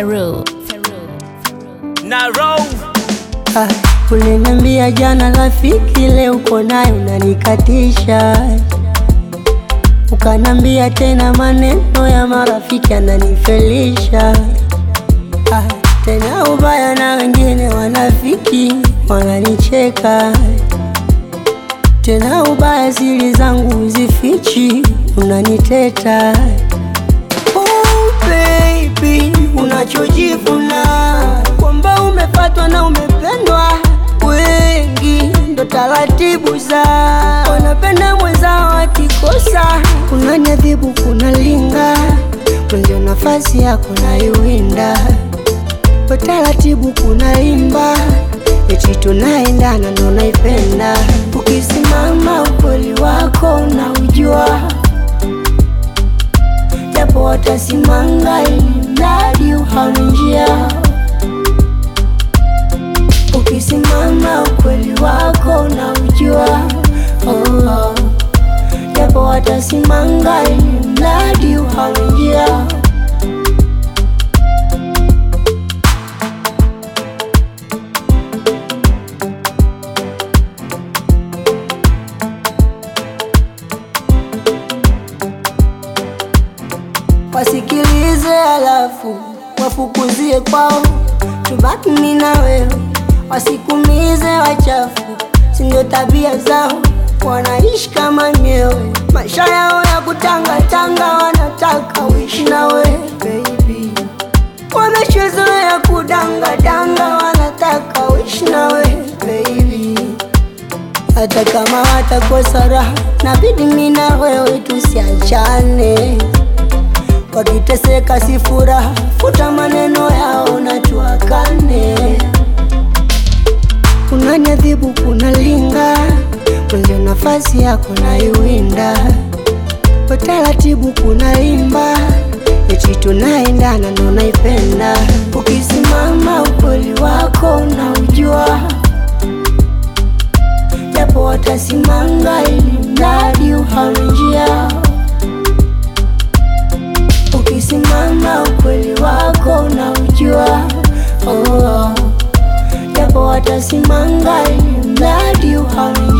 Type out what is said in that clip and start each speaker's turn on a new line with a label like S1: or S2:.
S1: Feru.
S2: na roll
S3: Ah, uliniambia jana rafiki, leo uko naye unanikatisha. Ukanambia tena maneno ya marafiki ananifelisha. Ah, tena ubaya na wengine wanafiki wananicheka. Tena ubaya siri zangu zifichi, unaniteta. Oh baby, unachojivuna kwamba umepatwa na umependwa, wengi ndo taratibu za wanapenda mwenzao akikosa, unaniadhibu kunalinga mwenzio, nafasi yako naiwinda kwa taratibu, kunaimba eti tunaendana, ndo naipenda ukisimama, ukweli wako unaujua japo watasimanga ili mradi uhame njia. Ukisimama ukweli wako unaujua, oh, japo watasimanga ili mradi uhame njia. wasikilize, alafu wafukuzie kwao, tubaki mimi na wewe, wasikumize wachafu, si ndio tabia zao, wanaishi kama nyewe, maisha yao ya kutangatanga, wanataka uishi na wewe baby, wameshazoea kudangadanga, wanataka uishi na wewe baby hata kama watakosa raha, nabidi mimi na wewe tusiachane. Wakiteseka si furaha, futa maneno yao na tuakane. Unaniadhibu, kunalinga mwenzio, nafasi yako naiwinda kwa taratibu, kunaimba eti tunaendana, ndo naipenda. Ukisimama ukweli wako unaujua japo watasimanga ili mradi uhame njia. Ukisimama ukweli wako unaujua, oh, japo watasimanga ili mradi uhame